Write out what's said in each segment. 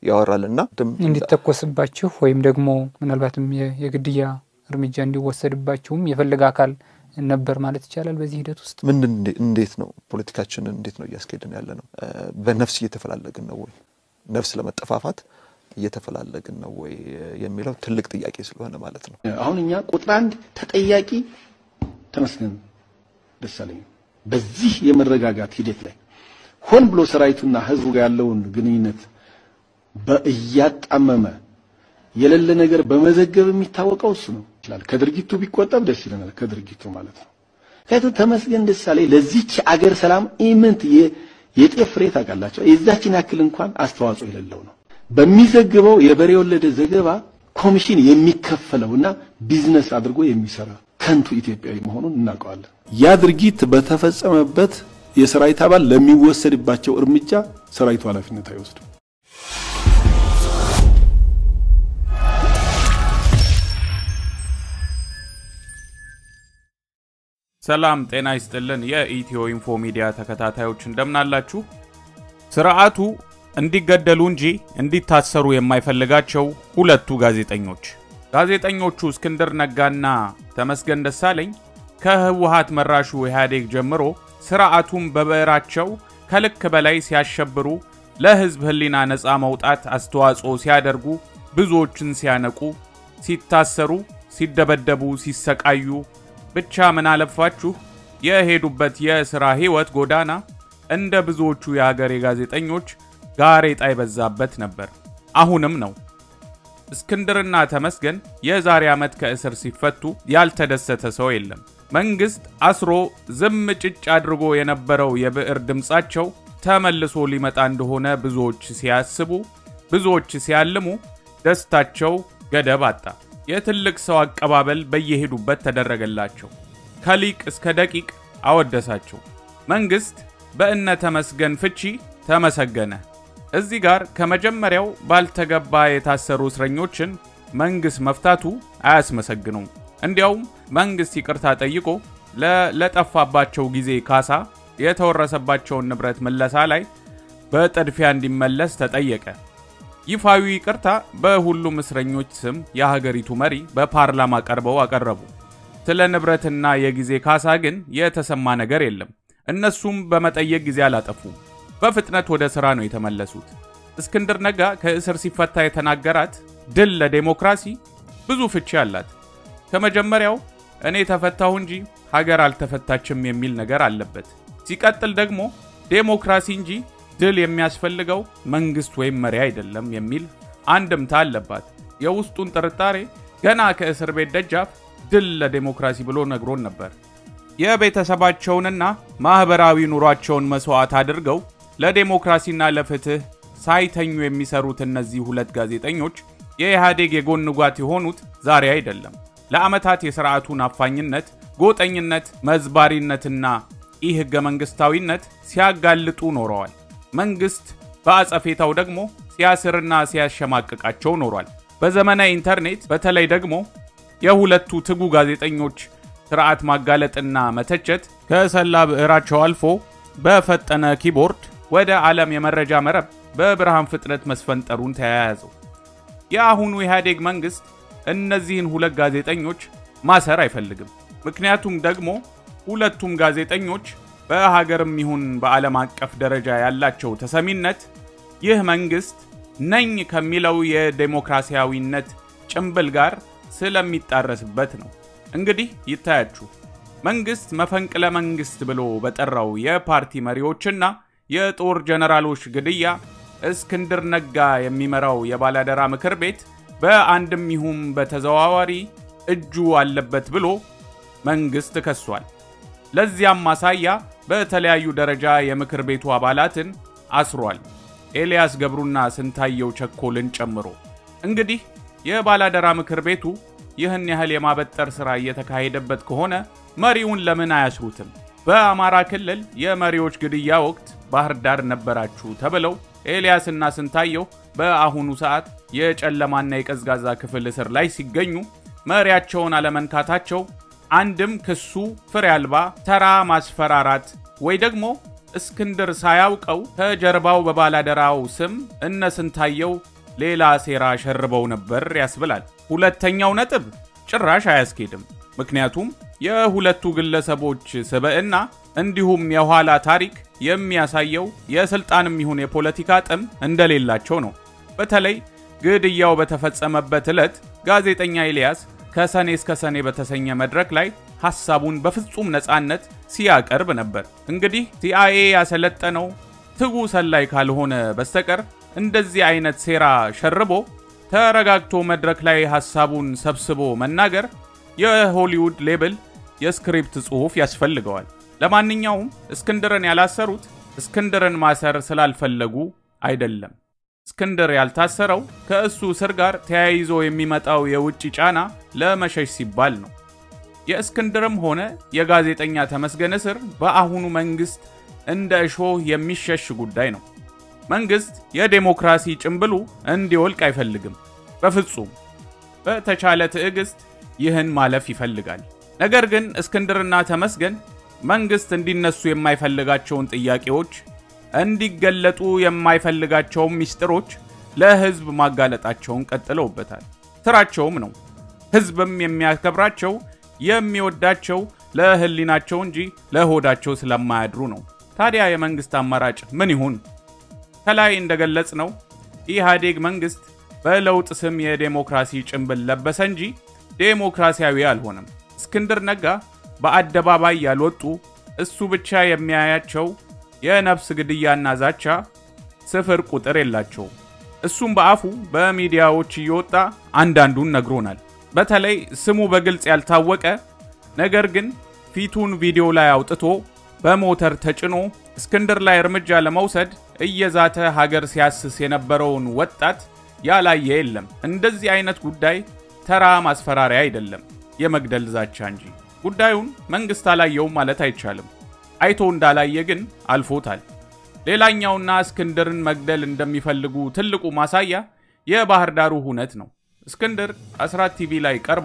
ያወራል እና እንዲተኮስባችሁ ወይም ደግሞ ምናልባትም የግድያ እርምጃ እንዲወሰድባችሁም የፈለገ አካል ነበር ማለት ይቻላል። በዚህ ሂደት ውስጥ ምንድን እንዴት ነው ፖለቲካችንን እንዴት ነው እያስኬድን ያለ ነው? በነፍስ እየተፈላለግን ነው ወይ? ነፍስ ለመጠፋፋት እየተፈላለግን ነው ወይ የሚለው ትልቅ ጥያቄ ስለሆነ ማለት ነው። አሁን እኛ ቁጥር አንድ ተጠያቂ ተመስገን ደሳለኝ በዚህ የመረጋጋት ሂደት ላይ ሆን ብሎ ሰራዊቱና ህዝቡ ጋር ያለውን ግንኙነት በእያጣመመ የሌለ ነገር በመዘገብ የሚታወቀው እሱ ነው። ይችላል ከድርጊቱ ቢቆጠብ ደስ ይለናል። ከድርጊቱ ማለት ነው። ከዚህ ተመስገን ደሳለኝ ለዚች አገር ሰላም ኢምንት የጤፍ ፍሬ ታውቃላቸው የዛችን ያክል እንኳን አስተዋጽኦ የሌለው ነው። በሚዘግበው የበሬ ወለደ ዘገባ ኮሚሽን የሚከፈለውና ቢዝነስ አድርጎ የሚሰራ ከንቱ ኢትዮጵያዊ መሆኑን እናውቀዋለን። ያ ድርጊት በተፈጸመበት የሰራዊት አባል ለሚወሰድባቸው እርምጃ ሰራዊቱ ኃላፊነት አይወስድም። ሰላም ጤና ይስጥልን። የኢትዮ ኢንፎ ሚዲያ ተከታታዮች እንደምናላችሁ። ስርዓቱ እንዲገደሉ እንጂ እንዲታሰሩ የማይፈልጋቸው ሁለቱ ጋዜጠኞች ጋዜጠኞቹ እስክንድር ነጋና ተመስገን ደሳለኝ ከህወሀት መራሹ ኢህአዴግ ጀምሮ ስርዓቱን በብዕራቸው ከልክ በላይ ሲያሸብሩ፣ ለህዝብ ህሊና ነፃ መውጣት አስተዋጽኦ ሲያደርጉ፣ ብዙዎችን ሲያነቁ፣ ሲታሰሩ፣ ሲደበደቡ፣ ሲሰቃዩ ብቻ ምን አለፋችሁ የሄዱበት የሥራ ሕይወት ጎዳና እንደ ብዙዎቹ የአገሬ ጋዜጠኞች ጋሬጣ የበዛበት ነበር። አሁንም ነው። እስክንድርና ተመስገን የዛሬ ዓመት ከእስር ሲፈቱ ያልተደሰተ ሰው የለም። መንግሥት አስሮ ዝም ጭጭ አድርጎ የነበረው የብዕር ድምፃቸው ተመልሶ ሊመጣ እንደሆነ ብዙዎች ሲያስቡ፣ ብዙዎች ሲያልሙ፣ ደስታቸው ገደብ አጣ። የትልቅ ሰው አቀባበል በየሄዱበት ተደረገላቸው። ከሊቅ እስከ ደቂቅ አወደሳቸው። መንግሥት በእነ ተመስገን ፍቺ ተመሰገነ። እዚህ ጋር ከመጀመሪያው ባልተገባ የታሰሩ እስረኞችን መንግሥት መፍታቱ አያስመሰግኑም። እንዲያውም መንግሥት ይቅርታ ጠይቆ ለጠፋባቸው ጊዜ ካሳ፣ የተወረሰባቸውን ንብረት ምለሳ ላይ በጥድፊያ እንዲመለስ ተጠየቀ። ይፋዊ ይቅርታ በሁሉም እስረኞች ስም የሀገሪቱ መሪ በፓርላማ ቀርበው አቀረቡ። ስለ ንብረትና የጊዜ ካሳ ግን የተሰማ ነገር የለም። እነሱም በመጠየቅ ጊዜ አላጠፉም። በፍጥነት ወደ ሥራ ነው የተመለሱት። እስክንድር ነጋ ከእስር ሲፈታ የተናገራት ድል ለዴሞክራሲ ብዙ ፍቺ አላት። ከመጀመሪያው እኔ ተፈታሁ እንጂ ሀገር አልተፈታችም የሚል ነገር አለበት። ሲቀጥል ደግሞ ዴሞክራሲ እንጂ ድል የሚያስፈልገው መንግስት ወይም መሪ አይደለም የሚል አንድምታ አለባት። የውስጡን ጥርጣሬ ገና ከእስር ቤት ደጃፍ ድል ለዴሞክራሲ ብሎ ነግሮን ነበር። የቤተሰባቸውንና ማኅበራዊ ኑሯቸውን መሥዋዕት አድርገው ለዴሞክራሲና ለፍትሕ ሳይተኙ የሚሰሩት እነዚህ ሁለት ጋዜጠኞች የኢህአዴግ የጎን ጓት የሆኑት ዛሬ አይደለም። ለዓመታት የሥርዓቱን አፋኝነት፣ ጎጠኝነት፣ መዝባሪነትና ኢ ሕገ መንግሥታዊነት ሲያጋልጡ ኖረዋል። መንግስት በአጸፌታው ደግሞ ሲያስርና ሲያሸማቅቃቸው ኖሯል። በዘመነ ኢንተርኔት በተለይ ደግሞ የሁለቱ ትጉ ጋዜጠኞች ስርዓት ማጋለጥና መተቸት ከሰላ ብዕራቸው አልፎ በፈጠነ ኪቦርድ ወደ ዓለም የመረጃ መረብ በብርሃን ፍጥነት መስፈንጠሩን ተያያዘው። የአሁኑ ኢህአዴግ መንግስት እነዚህን ሁለት ጋዜጠኞች ማሰር አይፈልግም። ምክንያቱም ደግሞ ሁለቱም ጋዜጠኞች በሀገርም ይሁን በዓለም አቀፍ ደረጃ ያላቸው ተሰሚነት ይህ መንግስት ነኝ ከሚለው የዴሞክራሲያዊነት ጭምብል ጋር ስለሚጣረስበት ነው። እንግዲህ ይታያችሁ መንግስት መፈንቅለ መንግስት ብሎ በጠራው የፓርቲ መሪዎችና የጦር ጀነራሎች ግድያ እስክንድር ነጋ የሚመራው የባላደራ ምክር ቤት በአንድም ይሁን በተዘዋዋሪ እጁ አለበት ብሎ መንግስት ከሷል። ለዚያም ማሳያ በተለያዩ ደረጃ የምክር ቤቱ አባላትን አስሯል። ኤልያስ ገብሩና ስንታየው ቸኮልን ጨምሮ። እንግዲህ የባላደራ ምክር ቤቱ ይህን ያህል የማበጠር ሥራ እየተካሄደበት ከሆነ መሪውን ለምን አያስሩትም? በአማራ ክልል የመሪዎች ግድያ ወቅት ባህር ዳር ነበራችሁ ተብለው ኤልያስና ስንታየው በአሁኑ ሰዓት የጨለማና የቀዝቃዛ ክፍል እስር ላይ ሲገኙ መሪያቸውን አለመንካታቸው አንድም ክሱ ፍሬ አልባ ተራ ማስፈራራት ወይ ደግሞ እስክንድር ሳያውቀው ከጀርባው በባላደራው ስም እነ ስንታየው ሌላ ሴራ ሸርበው ነበር ያስብላል። ሁለተኛው ነጥብ ጭራሽ አያስኬድም። ምክንያቱም የሁለቱ ግለሰቦች ስብዕና እንዲሁም የኋላ ታሪክ የሚያሳየው የስልጣንም ይሁን የፖለቲካ ጥም እንደሌላቸው ነው። በተለይ ግድያው በተፈጸመበት ዕለት ጋዜጠኛ ኤልያስ ከሰኔ እስከ ሰኔ በተሰኘ መድረክ ላይ ሐሳቡን በፍጹም ነፃነት ሲያቀርብ ነበር። እንግዲህ ሲአይኤ ያሰለጠነው ትጉ ሰላይ ካልሆነ በስተቀር እንደዚህ አይነት ሴራ ሸርቦ ተረጋግቶ መድረክ ላይ ሐሳቡን ሰብስቦ መናገር የሆሊውድ ሌብል የስክሪፕት ጽሑፍ ያስፈልገዋል። ለማንኛውም እስክንድርን ያላሰሩት እስክንድርን ማሰር ስላልፈለጉ አይደለም። እስክንድር ያልታሰረው ከእሱ እስር ጋር ተያይዞ የሚመጣው የውጭ ጫና ለመሸሽ ሲባል ነው። የእስክንድርም ሆነ የጋዜጠኛ ተመስገን እስር በአሁኑ መንግስት እንደ እሾህ የሚሸሽ ጉዳይ ነው። መንግስት የዴሞክራሲ ጭምብሉ እንዲወልቅ አይፈልግም። በፍጹም በተቻለ ትዕግስት ይህን ማለፍ ይፈልጋል። ነገር ግን እስክንድርና ተመስገን መንግስት እንዲነሱ የማይፈልጋቸውን ጥያቄዎች እንዲገለጡ የማይፈልጋቸውን ሚስጥሮች ለህዝብ ማጋለጣቸውን ቀጥለውበታል። ስራቸውም ነው። ህዝብም የሚያከብራቸው የሚወዳቸው ለህሊናቸው እንጂ ለሆዳቸው ስለማያድሩ ነው። ታዲያ የመንግስት አማራጭ ምን ይሁን? ከላይ እንደገለጽ ነው ኢህአዴግ መንግስት በለውጥ ስም የዴሞክራሲ ጭንብል ለበሰ እንጂ ዴሞክራሲያዊ አልሆነም። እስክንድር ነጋ በአደባባይ ያልወጡ እሱ ብቻ የሚያያቸው የነፍስ ግድያና ዛቻ ስፍር ቁጥር የላቸውም። እሱም በአፉ በሚዲያዎች እየወጣ አንዳንዱን ነግሮናል። በተለይ ስሙ በግልጽ ያልታወቀ ነገር ግን ፊቱን ቪዲዮ ላይ አውጥቶ በሞተር ተጭኖ እስክንድር ላይ እርምጃ ለመውሰድ እየዛተ ሀገር ሲያስስ የነበረውን ወጣት ያላየ የለም። እንደዚህ አይነት ጉዳይ ተራ ማስፈራሪያ አይደለም፣ የመግደል ዛቻ እንጂ። ጉዳዩን መንግስት አላየውም ማለት አይቻልም። አይቶ እንዳላየ ግን አልፎታል። ሌላኛውና እስክንድርን መግደል እንደሚፈልጉ ትልቁ ማሳያ የባህር ዳሩ ሁነት ነው። እስክንድር አስራት ቲቪ ላይ ቀርቦ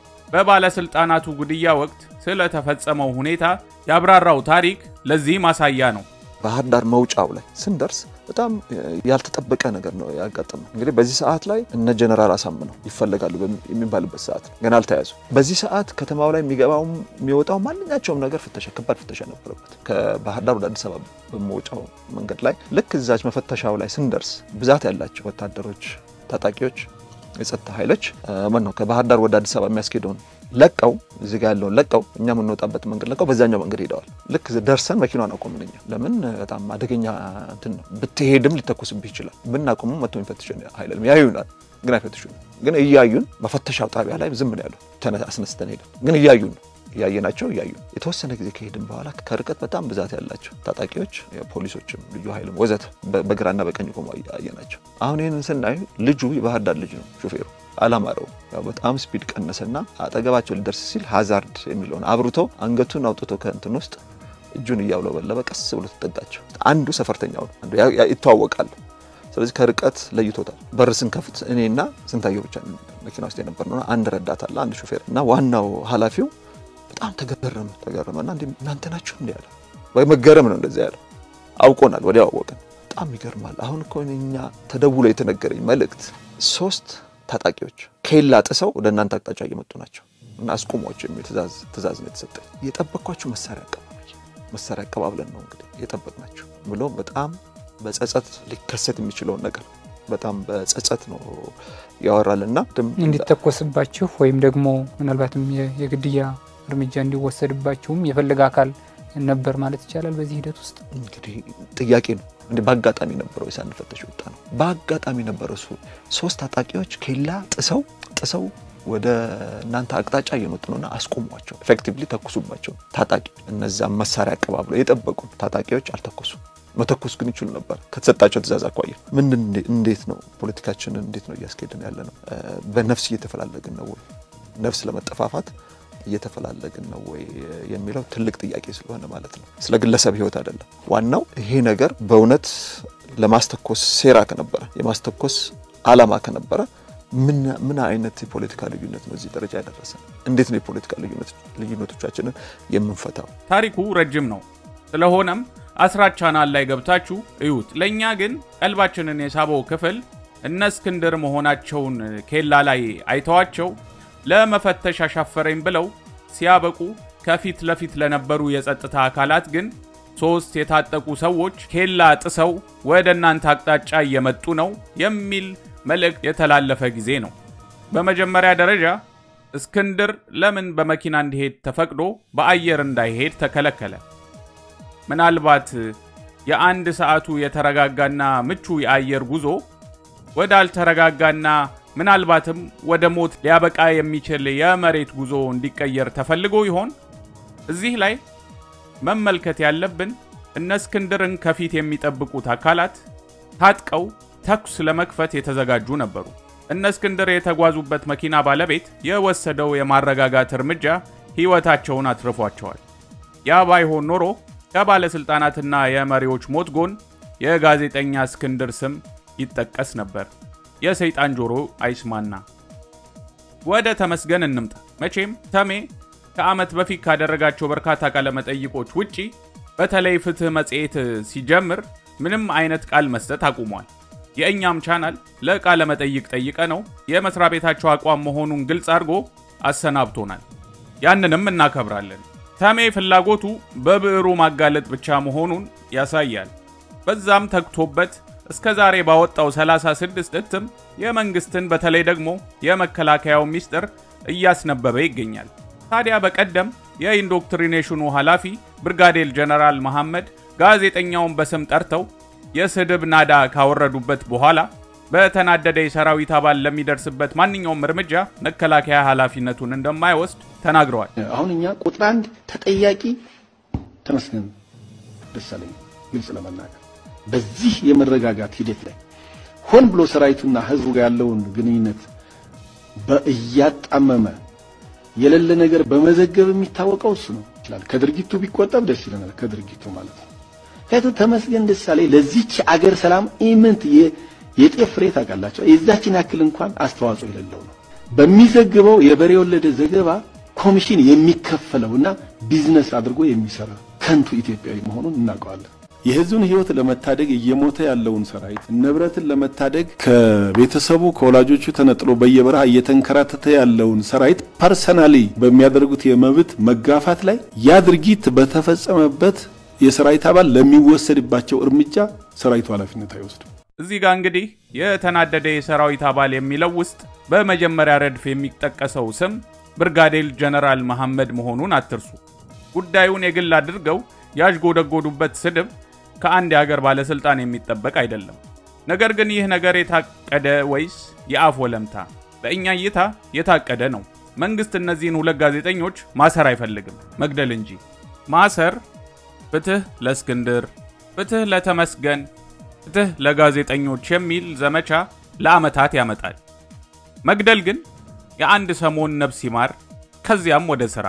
በባለስልጣናቱ ግድያ ወቅት ስለተፈጸመው ሁኔታ ያብራራው ታሪክ ለዚህ ማሳያ ነው። ባህር ዳር መውጫው ላይ ስንደርስ በጣም ያልተጠበቀ ነገር ነው ያጋጠመው። እንግዲህ በዚህ ሰዓት ላይ እነ ጀነራል አሳምነው ይፈለጋሉ የሚባልበት ሰዓት ነው። ገና አልተያዙ። በዚህ ሰዓት ከተማው ላይ የሚገባው የሚወጣው ማንኛቸውም ነገር ፍተሻ፣ ከባድ ፍተሻ ነበረበት። ከባህር ዳር ወደ አዲስ አበባ በመውጫው መንገድ ላይ ልክ እዛች መፈተሻው ላይ ስንደርስ ብዛት ያላቸው ወታደሮች፣ ታጣቂዎች፣ የጸጥታ ኃይሎች ማን ነው ከባህር ዳር ወደ አዲስ አበባ የሚያስኬደውን ለቀው እዚህ ጋር ያለውን ለቀው እኛ የምንወጣበት መንገድ ለቀው በዛኛው መንገድ ሄደዋል። ልክ ደርሰን መኪናን አቆምን። እኛ ለምን በጣም አደገኛ እንትን ነው፣ ብትሄድም ሊተኩስብህ ይችላል። ብናቆምም መቶ የሚፈትሽን ኃይል ያዩናል፣ ግን አይፈትሹን። ግን እያዩን መፈተሻው ጣቢያ ላይ ዝም ነው ያሉ አስነስተን ሄደን ግን እያዩን ነው እያየናቸው እያዩ የተወሰነ ጊዜ ከሄድን በኋላ ከርቀት በጣም ብዛት ያላቸው ታጣቂዎች፣ ፖሊሶችም፣ ልዩ ኃይልም ወዘተ በግራና በቀኝ ቆሞ አየናቸው። አሁን ይህንን ስናዩ ልጁ የባህር ዳር ልጅ ነው ሾፌሩ አላማረው ያው በጣም ስፒድ ቀነሰና አጠገባቸው ሊደርስ ሲል ሀዛርድ የሚለውን አብርቶ አንገቱን አውጥቶ ከእንትን ውስጥ እጁን እያውለበለበ ቀስ ብሎ ተጠጋቸው። አንዱ ሰፈርተኛው ነው፣ አንዱ ይተዋወቃሉ። ስለዚህ ከርቀት ለይቶታል። በር ስንከፍት እኔና ስንታየው ብቻ መኪና ውስጥ የነበር ነው። አንድ ረዳት አለ፣ አንድ ሾፌር እና ዋናው ኃላፊው በጣም ተገረመ ተገረመና እንዲ እናንተ ናችሁ እንዲ ያለ ወይ መገረም ነው እንደዚያ ያለው። አውቆናል፣ ወዲያው አወቅን። በጣም ይገርማል። አሁን እኮ እኛ ተደውሎ የተነገረኝ መልእክት ሶስት ታጣቂዎች ኬላ ጥሰው ወደ እናንተ አቅጣጫ እየመጡ ናቸው እና አስቁሟቸው የሚል ትእዛዝ ነው የተሰጠኝ። የጠበቅኳቸው መሳሪያ አቀባበል መሳሪያ አቀባብለን ነው እንግዲህ የጠበቅናቸው ብሎ በጣም በጸጸት ሊከሰት የሚችለውን ነገር በጣም በጸጸት ነው ያወራልና እንዲተኮስባችሁ ወይም ደግሞ ምናልባትም የግድያ እርምጃ እንዲወሰድባችሁም የፈለገ አካል ነበር ማለት ይቻላል። በዚህ ሂደት ውስጥ እንግዲህ ጥያቄ ነው እንደ በአጋጣሚ ነበረው ሳንፈተሽ ወጣ ነው። በአጋጣሚ ነበረው እሱ ሶስት ታጣቂዎች ኬላ ጥሰው ጥሰው ወደ እናንተ አቅጣጫ እየመጡ ነውና አስቆሟቸው። ኤፌክቲቭሊ ተኩሱባቸው። ታጣቂ እነዛም መሳሪያ አቀባብለው የጠበቁ ታጣቂዎች አልተኮሱም። መተኮስ ግን ይችሉ ነበር ከተሰጣቸው ትእዛዝ አኳያ። ምን እንዴት ነው ፖለቲካችንን እንዴት ነው እያስኬድን ያለ ነው? በነፍስ እየተፈላለግን ነው ወይ? ነፍስ ለመጠፋፋት እየተፈላለግን ነው ወይ የሚለው ትልቅ ጥያቄ ስለሆነ ማለት ነው። ስለ ግለሰብ ሕይወት አይደለም። ዋናው ይሄ ነገር በእውነት ለማስተኮስ ሴራ ከነበረ የማስተኮስ ዓላማ ከነበረ ምን አይነት የፖለቲካ ልዩነት ነው እዚህ ደረጃ ያደረሰ? እንዴት ነው የፖለቲካ ልዩነቶቻችንን የምንፈታው? ታሪኩ ረጅም ነው። ስለሆነም አስራት ቻናል ላይ ገብታችሁ እዩት። ለእኛ ግን ቀልባችንን የሳበው ክፍል እነ እስክንድር መሆናቸውን ኬላ ላይ አይተዋቸው ለመፈተሽ አሻፈረኝ ብለው ሲያበቁ ከፊት ለፊት ለነበሩ የጸጥታ አካላት ግን ሶስት የታጠቁ ሰዎች ኬላ ጥሰው ወደ እናንተ አቅጣጫ እየመጡ ነው የሚል መልእክት የተላለፈ ጊዜ ነው። በመጀመሪያ ደረጃ እስክንድር ለምን በመኪና እንዲሄድ ተፈቅዶ በአየር እንዳይሄድ ተከለከለ? ምናልባት የአንድ ሰዓቱ የተረጋጋና ምቹ የአየር ጉዞ ወደ አልተረጋጋና ምናልባትም ወደ ሞት ሊያበቃ የሚችል የመሬት ጉዞ እንዲቀየር ተፈልጎ ይሆን? እዚህ ላይ መመልከት ያለብን እነ እስክንድርን ከፊት የሚጠብቁት አካላት ታጥቀው ተኩስ ለመክፈት የተዘጋጁ ነበሩ። እነ እስክንድር የተጓዙበት መኪና ባለቤት የወሰደው የማረጋጋት እርምጃ ሕይወታቸውን አትርፏቸዋል። ያ ባይሆን ኖሮ ከባለሥልጣናትና የመሪዎች ሞት ጎን የጋዜጠኛ እስክንድር ስም ይጠቀስ ነበር። የሰይጣን ጆሮ አይስማና። ወደ ተመስገን እንምጣ። መቼም ተሜ ከዓመት በፊት ካደረጋቸው በርካታ ቃለመጠይቆች ውጪ በተለይ ፍትህ መጽሔት ሲጀምር ምንም አይነት ቃል መስጠት አቁሟል። የእኛም ቻናል ለቃለ መጠይቅ ጠይቀ ነው የመስሪያ ቤታቸው አቋም መሆኑን ግልጽ አድርጎ አሰናብቶናል። ያንንም እናከብራለን። ተሜ ፍላጎቱ በብዕሩ ማጋለጥ ብቻ መሆኑን ያሳያል። በዛም ተግቶበት እስከ ዛሬ ባወጣው 36 እትም የመንግስትን በተለይ ደግሞ የመከላከያው ሚስጥር እያስነበበ ይገኛል። ታዲያ በቀደም የኢንዶክትሪኔሽኑ ኃላፊ ብርጋዴር ጀነራል መሐመድ ጋዜጠኛውን በስም ጠርተው የስድብ ናዳ ካወረዱበት በኋላ በተናደደ የሰራዊት አባል ለሚደርስበት ማንኛውም እርምጃ መከላከያ ኃላፊነቱን እንደማይወስድ ተናግረዋል። አሁን እኛ ቁጥር አንድ ተጠያቂ ተመስገን ደሳለኝ ግልጽ ለመናገር በዚህ የመረጋጋት ሂደት ላይ ሆን ብሎ ሰራዊቱና ህዝቡ ጋር ያለውን ግንኙነት በእያጣመመ የሌለ ነገር በመዘገብ የሚታወቀው እሱ ነው። ይችላል ከድርጊቱ ቢቆጠብ ደስ ይለናል። ከድርጊቱ ማለት ነው። ከቱ ተመስገን ደሳለኝ ለዚች አገር ሰላም ኢምንት የጤፍ ፍሬ ታውቃላቸው የዛችን ያክል እንኳን አስተዋጽኦ የሌለው ነው። በሚዘግበው የበሬ ወለደ ዘገባ ኮሚሽን የሚከፈለውና ቢዝነስ አድርጎ የሚሰራ ከንቱ ኢትዮጵያዊ መሆኑን እናውቀዋለን። የህዝቡን ህይወት ለመታደግ እየሞተ ያለውን ሰራዊት ንብረትን ለመታደግ ከቤተሰቡ ከወላጆቹ ተነጥሎ በየበረሃ እየተንከራተተ ያለውን ሰራዊት ፐርሰናሊ በሚያደርጉት የመብት መጋፋት ላይ ያ ድርጊት በተፈጸመበት የሰራዊት አባል ለሚወሰድባቸው እርምጃ ሰራዊቱ ኃላፊነት አይወስድም። እዚህ ጋር እንግዲህ የተናደደ የሰራዊት አባል የሚለው ውስጥ በመጀመሪያ ረድፍ የሚጠቀሰው ስም ብርጋዴር ጀነራል መሐመድ መሆኑን አትርሱ። ጉዳዩን የግል አድርገው ያዥጎደጎዱበት ስድብ ከአንድ የሀገር ባለስልጣን የሚጠበቅ አይደለም። ነገር ግን ይህ ነገር የታቀደ ወይስ የአፍ ወለምታ? በእኛ እይታ የታቀደ ነው። መንግስት እነዚህን ሁለት ጋዜጠኞች ማሰር አይፈልግም፣ መግደል እንጂ። ማሰር ፍትህ ለእስክንድር፣ ፍትህ ለተመስገን፣ ፍትህ ለጋዜጠኞች የሚል ዘመቻ ለዓመታት ያመጣል። መግደል ግን የአንድ ሰሞን ነፍስ ይማር፣ ከዚያም ወደ ሥራ።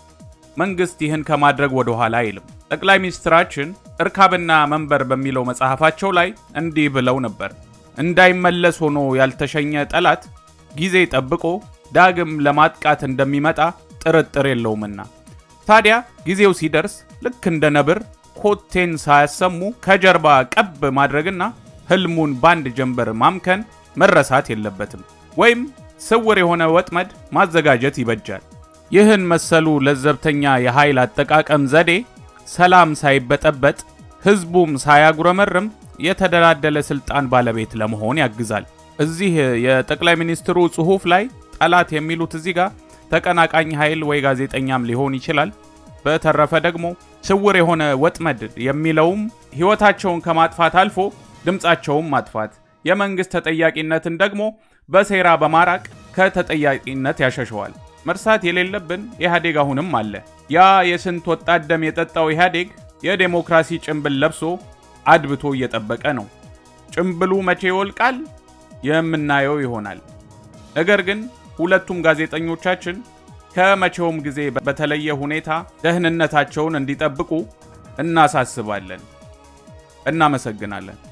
መንግስት ይህን ከማድረግ ወደ ኋላ አይልም። ጠቅላይ ሚኒስትራችን እርካብና መንበር በሚለው መጽሐፋቸው ላይ እንዲህ ብለው ነበር። እንዳይመለስ ሆኖ ያልተሸኘ ጠላት ጊዜ ጠብቆ ዳግም ለማጥቃት እንደሚመጣ ጥርጥር የለውምና። ታዲያ ጊዜው ሲደርስ ልክ እንደ ነብር ኮቴን ሳያሰሙ ከጀርባ ቀብ ማድረግና ህልሙን ባንድ ጀንበር ማምከን መረሳት የለበትም። ወይም ስውር የሆነ ወጥመድ ማዘጋጀት ይበጃል። ይህን መሰሉ ለዘብተኛ የኃይል አጠቃቀም ዘዴ ሰላም ሳይበጠበጥ ህዝቡም ሳያጉረመርም የተደላደለ ስልጣን ባለቤት ለመሆን ያግዛል። እዚህ የጠቅላይ ሚኒስትሩ ጽሑፍ ላይ ጠላት የሚሉት እዚህ ጋር ተቀናቃኝ ኃይል ወይ ጋዜጠኛም ሊሆን ይችላል። በተረፈ ደግሞ ስውር የሆነ ወጥመድ የሚለውም ህይወታቸውን ከማጥፋት አልፎ ድምፃቸውን ማጥፋት፣ የመንግስት ተጠያቂነትን ደግሞ በሴራ በማራቅ ከተጠያቂነት ያሸሸዋል። መርሳት የሌለብን ኢህአዴግ አሁንም አለ። ያ የስንት ወጣት ደም የጠጣው ኢህአዴግ የዴሞክራሲ ጭንብል ለብሶ አድብቶ እየጠበቀ ነው። ጭንብሉ መቼ ይወልቃል የምናየው ይሆናል። ነገር ግን ሁለቱም ጋዜጠኞቻችን ከመቼውም ጊዜ በተለየ ሁኔታ ደህንነታቸውን እንዲጠብቁ እናሳስባለን። እናመሰግናለን።